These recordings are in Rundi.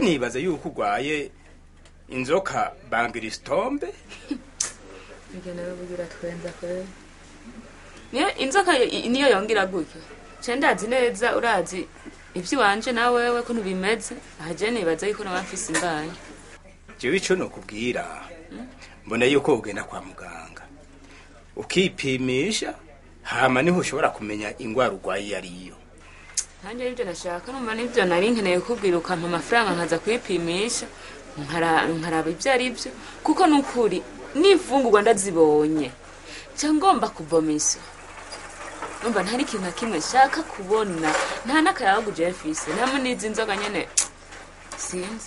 nibaza yuko urwaye inzoka bangiristombe Ibyo nawe bugira twenza kweli. Niyo inzoka y- niyo yongera gutyo. Ce ndazi neza urazi ivy'iwanje na wewe ko ntibimeze. Ahaje nibaza yuko nawe mfise imbanyi. jewe ico nokubwira mbona yuko ugenda kwa muganga ukipimisha hama niho ushobora kumenya ingwara urwaye iyo ariyo Nanjye ibyo nashaka numva nibyo nari nkeneye kubwira ukampa amafaranga nkaza kwipimisha nkara- nkaraba ibyo ari byo kuko nukuri n'imfungurwa ndazibonye nca ngomba kuvomisa numva ntari ikintu na kimwe nshaka kubona nta n'akayabagu je mfise ntamwe n'izi nzoga nyene sinzi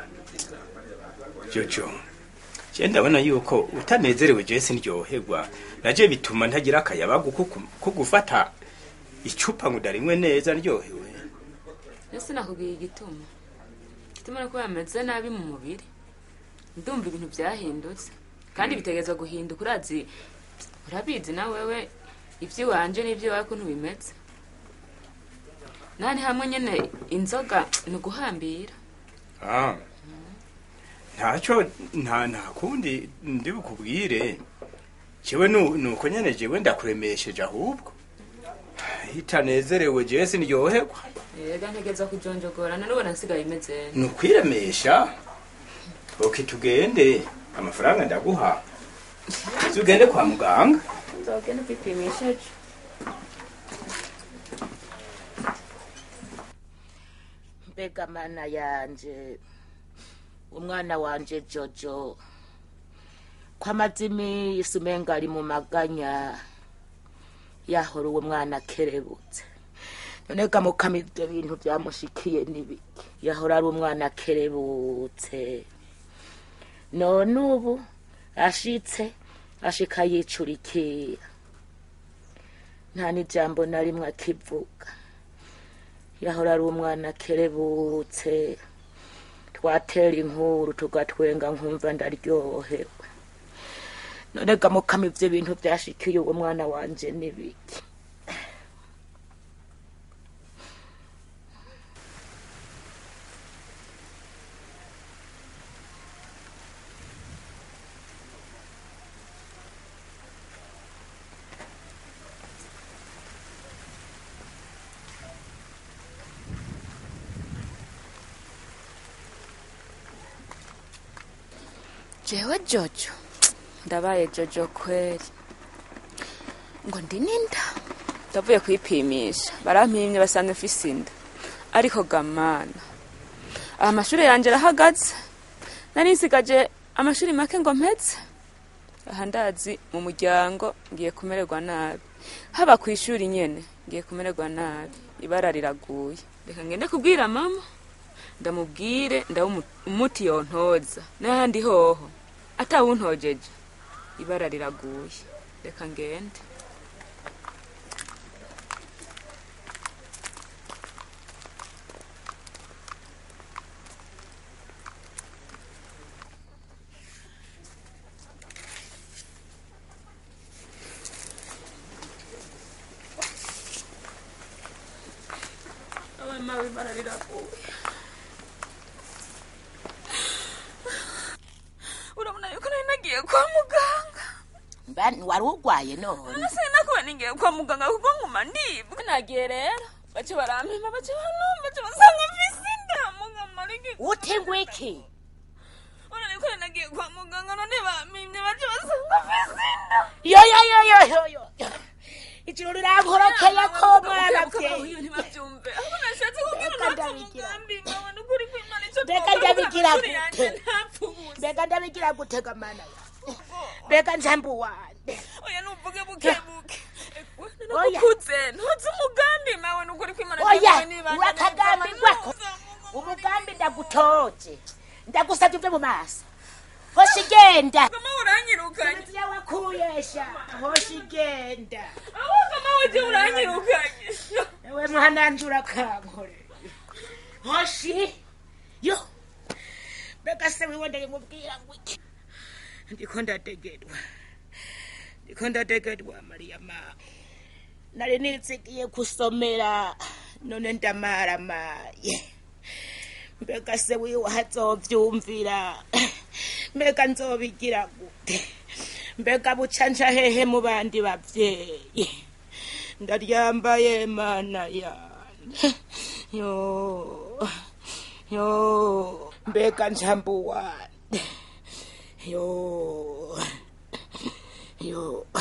jojo je ndabona yuko utanezerewe je sindyoherwa naje bituma ntagira akayabagu ko ku- ko gufata icupa ngo ndarimwe neza ndyohewe ese nakubwiye igituma igituma nuko yameze nabi mu mubiri ndumva ibintu byahindutse kandi bitegerezwa guhinduka urazi urabizi na wewe iby'iwanje n'iby'iwawe ko ntibimeze nani hamwe nyene inzoga ni uguhambira Ah. ntaco nta nta kundi ndi bukubwire jewe nu- nuko nyene jewe ndakuremesheje ahubwo itanezerewe jewe sindyoherwa yega ntegeza kujonjogorana nubona nsigaye imeze ni ukwiremesha oke tugende amafaranga ndaguha tugende kwa muganga nzogenda kwipimisha mbega mana yanje umwana wanje jojo kwamaze imisi umenga ari mu maganya yahora uwo mwana akerebutse none gamukama ibyo bintu byamushikiye n'ibiki yahora ari umwana akerebutse none ubu ashitse ashika yicurikira nta n'ijambo na rimwe akivuga yahora ari umwana akerebutse twatera inkuru tugatwenga nkumva ndaryohewe none gamukama ivyo bintu vyashikiye uwo mwana wanje n'ibiki jewe jojo ndabaye jojo kweli ngo ndi ninda ndavuye kwipimisha barampimye basanze mfise inda ariko gamana aha mashuri yanje arahagaze nari nsigaje amashuri make ngo mpeze aha ndazi mu muryango ngiye kumererwa nabi haba ku ishuri nyene ngiye kumererwa nabi ibara riraguye reka ngende kubwira mama ndamubwire ndabe umu- umuti yontoza n'ahandi hoho atawuntojeje ibara riraguye reka ngende abana ibara riraguye urabona yuko nari nagiye kwa muganga Mba- wari urwaye none nasi nakuba ningiye kwa muganga kuko nguma ndibwa nagiye rero bace barampima bace banumva bace basanga mfise inda muganga ariko ute ngwiki urabona yuko nari nagiye kwa muganga none bampimye bace basanga mfise inda yo yo yo yo yo yo ijuru rirankorokeye ko mwana vye ntibabyumve aho nashatse kubwira Reka ntapfa ndabigira. umugambi nkabona ukuri kw'imana icyo Reka twakora ndabigira amashuri yanjye gute? ntapfubuze mbega ndabigira gutega mana mbega njambu wande oya nuvuge buke buke Oya. nakukuze ntuzi umugambi mawe nukuri kw'imana oya cyawe nibanda urakagambi neza. gwako umugambi ndagutoje ndagusabye uvye mu maso hoshi genda kama uranyirukanye ya wakuyesha hoshi genda aho kama weje uranyirukanye ewe mwananje urakankore hoshi yo mbega se wiwe ndayimubwira ngo iki ndiko ndategerwa ndiko ndategerwa mariyama nari nitsigiye kusomera none ndamaramaye mbega se wiwe hazovyumvira mbega nzobigira gute mbega bucanca hehe mu bandi bavyeyi ndaryambaye mana yane yo yo mbega njambu wande yo yo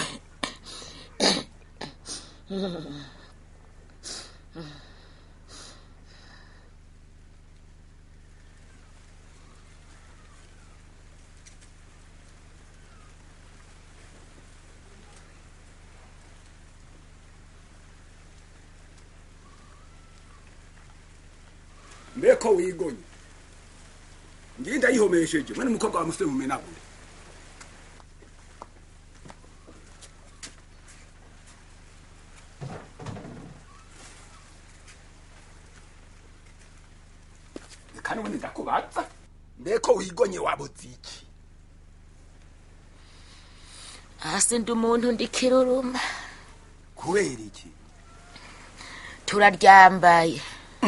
mbeko wigonye ngiye ndayihomesheje mwene umukobwa wa musore mumenagure kandi ubundi ndakubaza mbeko wigonye wabuze iki hasi ndi umuntu ndikiruruma kubera iki turaryambaye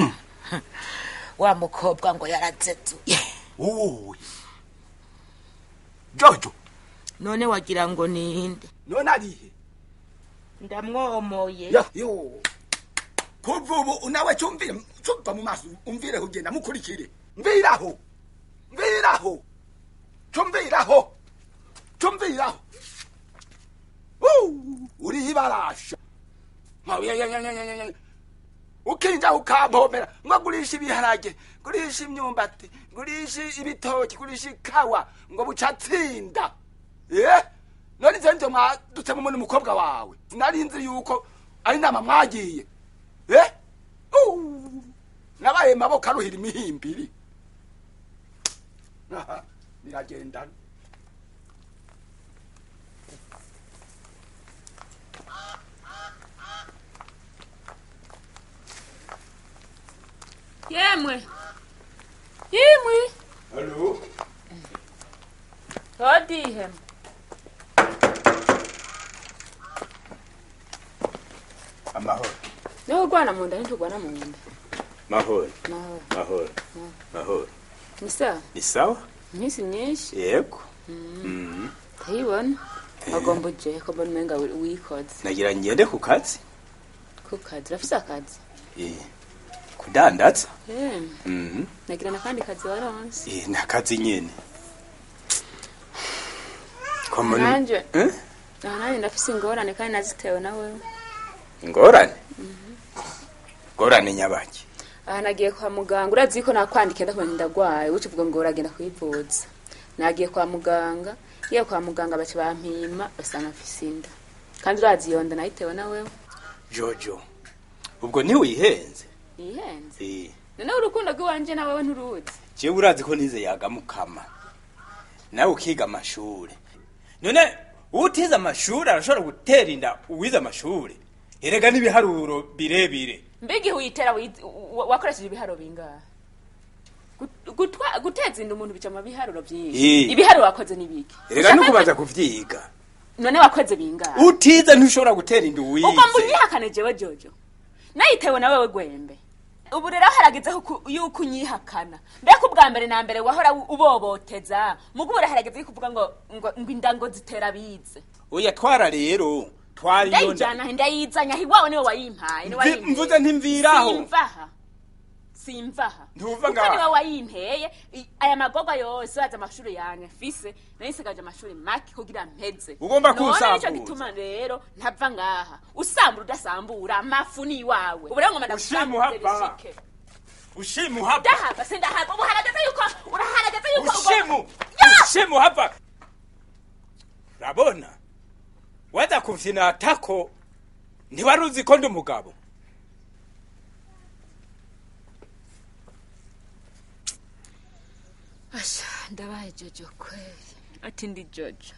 wa mukobwa ngo yaratsetuye wowe jojo none wagira ngo ninde none arihe ndamwomoye Ya, yo kuva ubu nawe cyumvire cyumva mu maso umvire kugenda mukurikire mviraho mviraho cyumviraho cyumviraho Uh, uri ibarasha Nka- ya- ya- ya- ya- ya- ya- ukinja ukampomera ngo gurisha ibiharage gurisha imyumbati gurisha ibitoki gurisha ikawa ngo bucatsinda eh none nze nje mwadutse mu umukobwa wawe nari nzi yuko ari inama mwagiye eh Uh, nabaye maboko aruhira imihimbiri Aha, niragendana yemwe yemwe halo hodihe amahoro niho urwana mu nda ntitugwana mu nda mahoro mahoro mahoro mahoro ni sawa ni sawa iminsi myinshi yego Mhm. ndayibona agomba uje ko mbona umenga wi- wikoze nagira ngende ku kazi ku kazi urafise akazi Eh, kudandaza Eh, Mhm. nagira n'akandi kazi waronse Eh, ni akazi nyene Ko muri- Nanje. Eh? aha nanjye ndafise ingorane kandi nazitewe na wewe ingorane ingorane nyabaki aha nagiye kwa muganga urazi ko nakwandika ndakumenya ndagwaye uca uvuga ngo uragenda kwivuza nagiye kwa muganga ngiye kwa muganga baca bampima basanga mfise inda kandi urazi iyo nda nayitewe na wewe jojo ubwo ntiwihenze yihenze Eh, noneho urukundo rw'iwanje na wewe nturuzi jewe urazi ko nize yagamukama nawe ukiga amashuri none utize amashuri arashobora gutera inda uwize amashuri erega n'ibiharuro birebire mbega igihe uyitera wiz- wa- wakoresheje ibiharo bingahe Gut- gutwa- guteza inda umuntu bica mu biharuro byinshi Eh. ibiharuro wakoze ni biki erega Ushaka- nukubaza kuvyiga none wakoze bingahe utize ntushobora gutera inda ubwo mba uwize unyihakane jewe jojo nayitewe na wewe gwembe ubu rero harageze ko- yuko unyihakana mbega ubwa mbere na mbere wahora u- uboboteza mugubura harageze yuko uvuga ngo ngo ngo inda ngo zitera bize oya twara rero twari iyo nda ndayijana he ndayizanya he iwawe niwe wayimpaye niwe Mvi- wayimpeye. mvuze ntimviraho. simvaha simvaha Ntuva kuko ngaha. niwe wayimpeye i- aya magorwa yose waza amashuri yanjye mfise nayisigaje amashuri make kugira mpeze Ugomba none kunsambuza. nico gituma rero ntava ngaha usambura udasambura amafu ni iwawe ubu rero ngoma Ushimuhava. ndagusambuze bishike ushimu hapa ndahava sindahava ubu harageze yuko uraharageze yuko ugomba- ushimu ushimu hapa urabona waza kufyina tako ntiwari uzi ko ndi umugabo asha ndabaye jojo kweli ati ndi jojo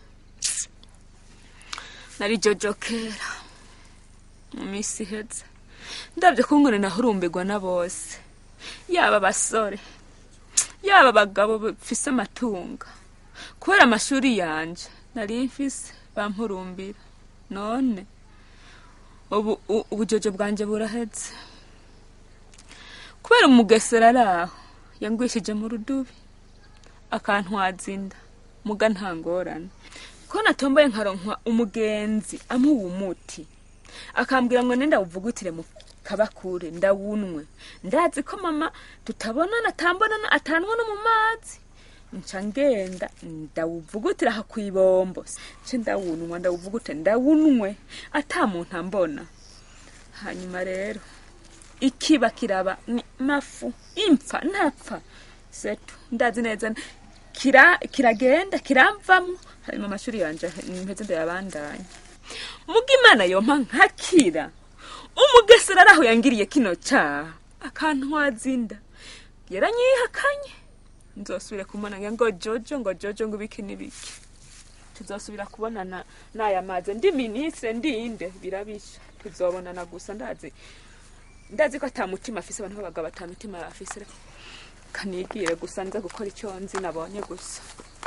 nari jojo kera mu minsi iheze ndabyo ko ngone nahurumbirwa na bose yaba abasore yaba abagabo bafise amatunga kubera amashuri yanje nari mfise bampurumbira none ubu u- ubujojo bwanje buraheze kubera umugesera ari aho yangwishije mu rudubi akantwaza inda muga nta ngorane ko natomboye nkaronkwa umugenzi amuha umuti akambwira ngo nenda wuvugutire mu kabakure ndawunwe ndazi ko mama tutabonana atambonana atanwa no mu mazi nca ngenda ndawuvugutira aha kw'ibombo nce ndawunwa ndawuvugute ndawunwe ata muntu ambona hanyuma rero ikiba kiraba ni mafu impfa ntapfa setu ndazi neza kira kiragenda kiramvamwo hanyuma amashuri yanje mpeze ndayabandanya muga imana yompa nkakira umugesera araho yangiriye kino caha akantwaza inda yaranyihakanye nzosubire kumubona ngo jojo ngo jojo ngo ibiki n'ibiki tuzosubira kubonana n'aya mazi ndi minisitiri ndinde birabisha tuzobonana gusa ndazi ndazi ko ata mutima afise abantu b'abagabo ata mutima afise kanigire gusa nza gukora icyo nzi nabonye gusa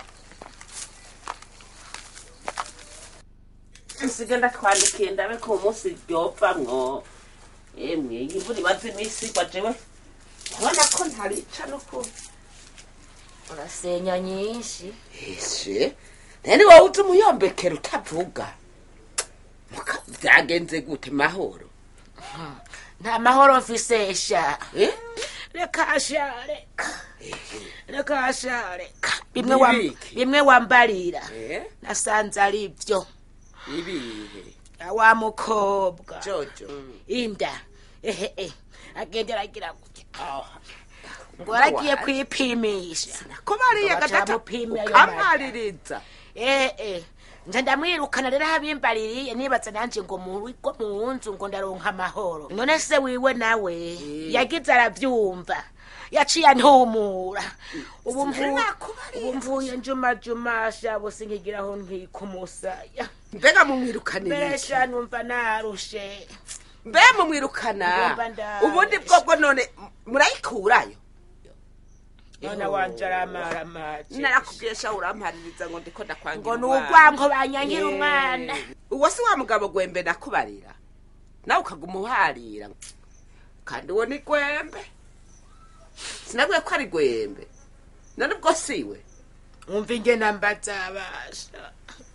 nsige ndatwandikiye ndabe ko umunsi ryopfamwo emwe iyi mvura imaze iminsi igwa jewe urabona ko ntarica no ku urasenya nyinshi ese nani wowe uzi umuyombekero utavuga Muka- byagenze gute mahoro nta mahoro mfise sha Eh? reka sha reka reka sha reka bimwe wa- Nibiki? bimwe wambarira Eh? nasanze ari byo ibihe wa mukobwa jojo inda ehe eh agenda aragira gutya Ah, ngo aragiye kwipimisha ko bariya Baca gatata bamupima ayo ukamaririza eh eh nje ndamwirukana rero habimbaririye nibaza nanje ngo mu rugo mu nzu ngo ndaronka amahoro none se wiwe nawe yagize aravyumva yaciye antumura ubu mvu- ubu mvuye njuma juma shabo singigiraho nkikumusaya mbega mumwirukanira iki besha numva narushe mbe mumwirukana Ngomba ndaje. ubundi bwobwo none murayikurayo none wanje aramaramaje narakubwiye sha urampaririza ngo ndiko ndakwangira ngo ni umwana. urwanko banyangira Eh, umwana uwo si wa mugabo gwembe nakubarira nawe ukaguma uharira kandi uwo ni gwembe sinabwiye ko ari gwembe none ubwo siwe umva ingena mbazabasha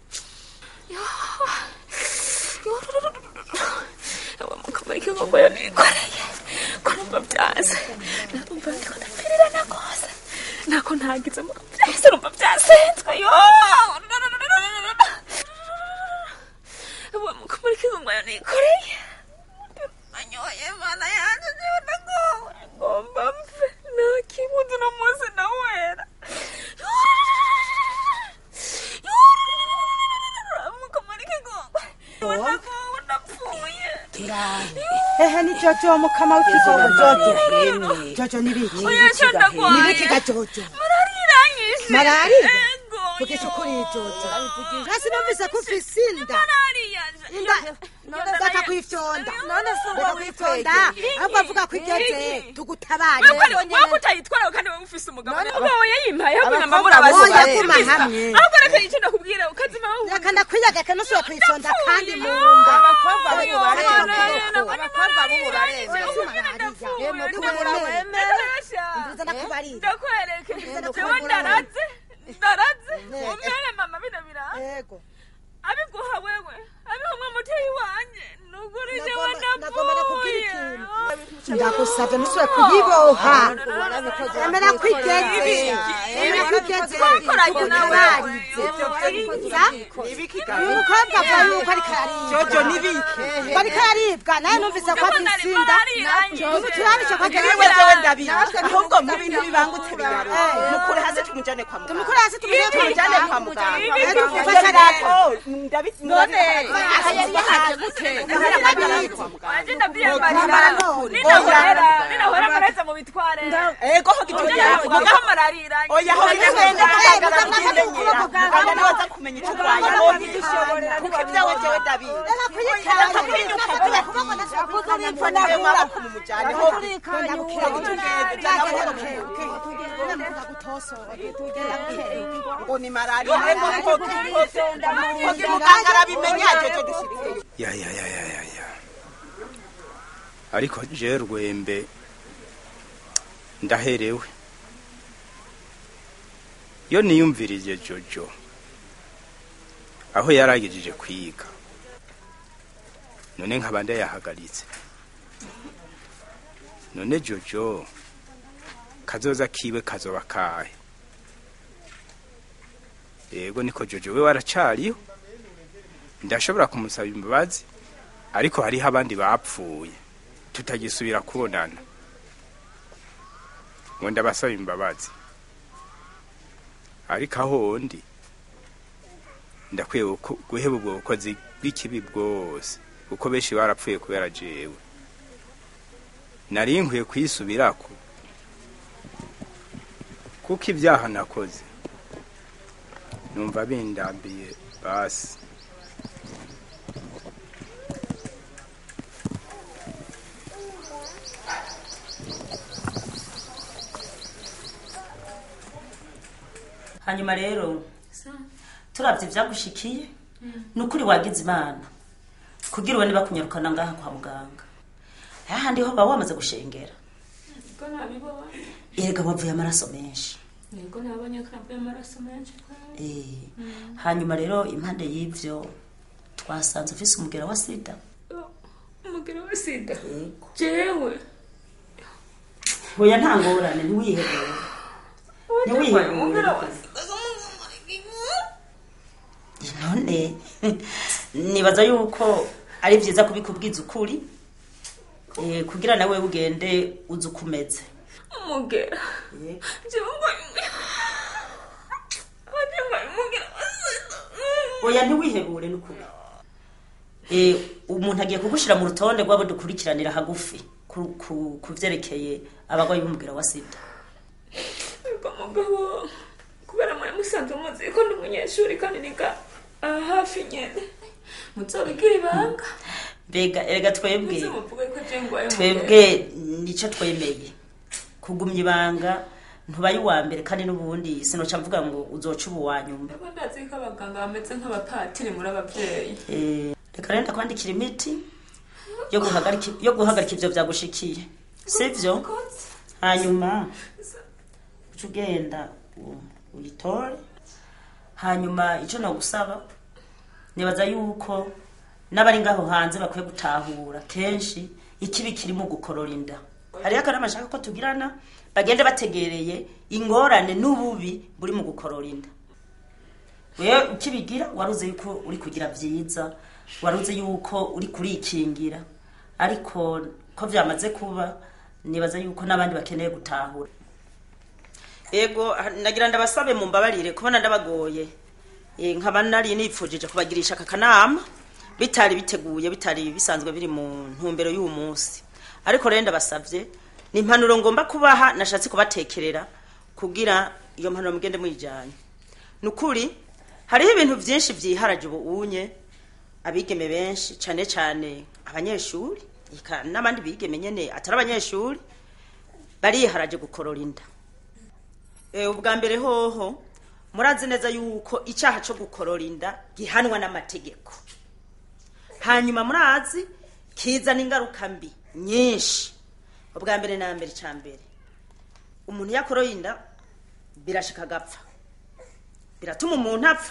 abamukamarike ngo ngo nikoreye kurumva byanze narumva ndiko ndapfirira na kose nako ntagize mu byase rumva byasenzwe yo abamukamarike ngo ngo nikoreye anyoye mana yanjye jewe ndagowe ngomba mfe nakibuze uno munsi nawera amukamarike ngo ndagowe ndapfuye ehe ni jojo mukama w'ikigogo jojo jojo nibiki oya cyo ndagwaye nibiki ga jojo marariiranyishe Malariya? ego vugisha yo. ukuri jojo hasi numvise ko ufise inda malariya inda reka kwifyonda reka kwifyonda ahubwo avuga ko igeze tugutabare wowe utayitwara kandi wowe ufise umugabo umugabo yayimpaye ahubwo namba abakobwa murabaza boya guma hamwe ahubwo reka icyo ndakubwira ukazima wowe reka ndakwiyagaka nusubira kwifyonda kandi mu nda abakobwa Ariko b'ubu bareba bareba ukuboko. abakobwa b'ubu bareba Nziza ndakubarira ndakwereke Nziza jewe ndakubura. ndaraze ndaraze umere mama bino biraha yego abiguha wewe abiha umwe muteyi wanje nuguri jewe Nagomba- nagomba nakubwira ndapfuye ikintu. ndagusabye nusubire kuyiboha emera ko igeze emera ko igeze Twakoranye nawe. tugutabarize uyu mukobwa avuga yuko ariko araribwa jojo nibiki ko ariko araribwa nawe numvise ko afise inda turabishe ko niwe agerageza jewe ndabizi ahubwo mu bintu bibangutse bigaruka Eh. mukure hasi tumujane kwa muganga tumukure hasi tumujye tumujane kwa kwa muganga Eh, dufashe Ufashe rero. rato, ndabizi none aha yari yahaje gute wanje ndabyiyambarira Kwambara none. ninahora ninahora mareza mu bitware ego ho gitoya mugaho mararira oya ho nyagenda kagara mugende nyira muganga niwe aza kumenya icyo urwaye none kuko ibyawe jewe ndabizi reka kuyikara ngo ni malariya muganga arabimenya jojo dushirireyo ya ya ya ya ya ya ariko je rwembe ndaherewe iyo niyumvirije jojo aho yaragejeje kwiga none nkaba ndayahagaritse none jojo kazoza kiwe kazoba kahe yego niko jojo we waracariho ndashobora kumusaba imbabazi ariko hariho abandi bapfuye tutagisubira kubonana ngo ndabasaba imbabazi ariko aho ndi ndakwiye guko- guheba ubwo bukozi bw'ikibi bwose kuko benshi barapfuye kubera jewe nari nkwiye kuyisubirako kuko ibyaha nakoze numva bindambiye basi hanyuma rero turabye ibyagushikiye ni ukuri wagize imana kugira ubone bakunyarukana ngaha kwa muganga ahandi ho baba wamaze gushengera Niko nabibonye. erega wavuye amaraso menshi Niko nabonye ko navuye amaraso menshi kweli. Eh, hanyuma rero impande y'ibyo twasanze ufise umugera wa sida Oh, Umugero wa sida. yego Jewe. hoya nta ngorane ntiwihebere ntiwihebere Umugero wa sida. none nibaza yuko ari byiza kubikubwiza ukuri eh, kugira nawe ugende uzi uko umeze Umugera. Yego. Jewe ngo Jewe umugero wa sida. oya ntiwihebure n'ukuri Eh, umuntu agiye kugushyira mu rutonde rw'abo dukurikiranira hagufi ku- ku ku byerekeye abarwayi b'umugera wa sida Ariko mugabo kubera mwe musanze muzi ko ndi umunyeshuri kandi niga aha hafi nyene muzobigira ibanga mbega erega twebwe muze muvuge ko je ngwaye twebwe nicyo twemeye kugumya ibanga ntubaye uwa mbere kandi n'ubundi sinoca mvuga ngo uzoca ubu wa nyuma Ndabona ndazi ko abaganga bameze nk'abapatiri muri abavyeyi Eh, reka rero ndakwandikira imiti yo guhagarika yo guhagarika ivyo vyagushikiye sivyo hanyuma uca ugenda u- uyitore hanyuma icyo nagusaba nibaza yuko n'abari ngaho hanze bakwiye gutahura kenshi ikibi kirimo gukorora inda hariho akanama ashaka ko tugirana bagende bategereye ingorane n'ububi buri mu gukorora inda wewe ukibigira waruze yuko uri kugira byiza waruze yuko uri kurikingira ariko ko byamaze kuba nibaza yuko n'abandi bakeneye gutahura ego ah, nagira ndabasabe mu mbabarire kubona ndabagoye Eh, nkaba nari nipfujije kubagirisha aka kanama bitari biteguye bitari bisanzwe biri mu ntumbero y'uwo munsi ariko rero ndabasabye ni impanuro ngomba kubaha nashatse kubatekerera kugira iyo mpanuro mugende muyijyanye ni ukuri hariho ibintu byinshi byiharaje ubu unye abigeme benshi cyane cyane abanyeshuri eka n'abandi bigeme nyine atari abanyeshuri bariharaje gukorora inda Eh, ubwa mbere hoho murazi neza yuko icyaha cyo gukorora inda gihanwa n'amategeko hanyuma murazi kizana ingaruka mbi nyinshi ubwa mbere na mbere cya mbere umuntu iyo akoroye inda birashika agapfa biratuma umuntu apfa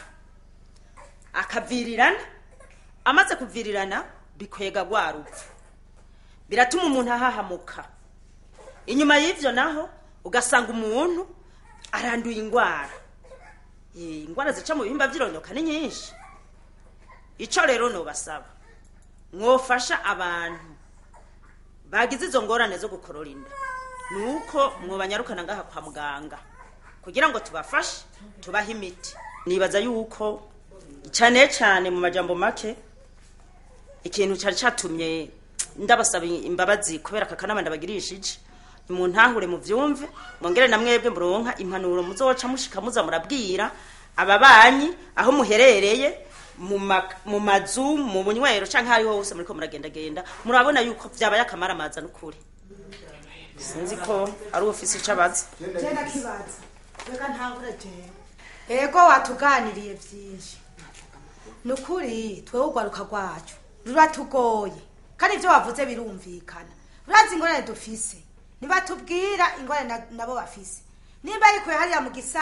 akavirirana amaze kuvirirana bikwega rwa rupfu biratuma umuntu ahahamuka inyuma y'ibyo naho ugasanga umuntu aranduye indwara Eh, indwara zica mu bihimba by'irondoka ni nyinshi icyo rero nubasaba mwofasha abantu bagize izo ngorane zo gukorora inda ni uko mwobanyarukana ngaha kwa muganga kugira ngo tubafashe tubahe imiti nibaza yuko cyane cyane mu majambo make ikintu cyari cyatumye ndabasaba imbabazi kubera aka kanama ndabagirishije muntahure mu byumve mwongere na mwebwe muronka impanuro muzoca mushika muza murabwira ababanyi aho muherereye mu ma- mu mazu mu bunywero canke hariho hose muriko muragendagenda murabona yuko vyabaye akamaramaza n'ukuri sinzi ko ari ufise ico abaza genda kibaza reka ntangure jewe ego watuganiriye byinshi ni ukuri twewe urwaruka rwacu ruratugoye kandi ibyo wavuze birumvikana urazi ingorane dufise nibatubwira ingorane na- nabo bafise nimba ariko hariya mu gisa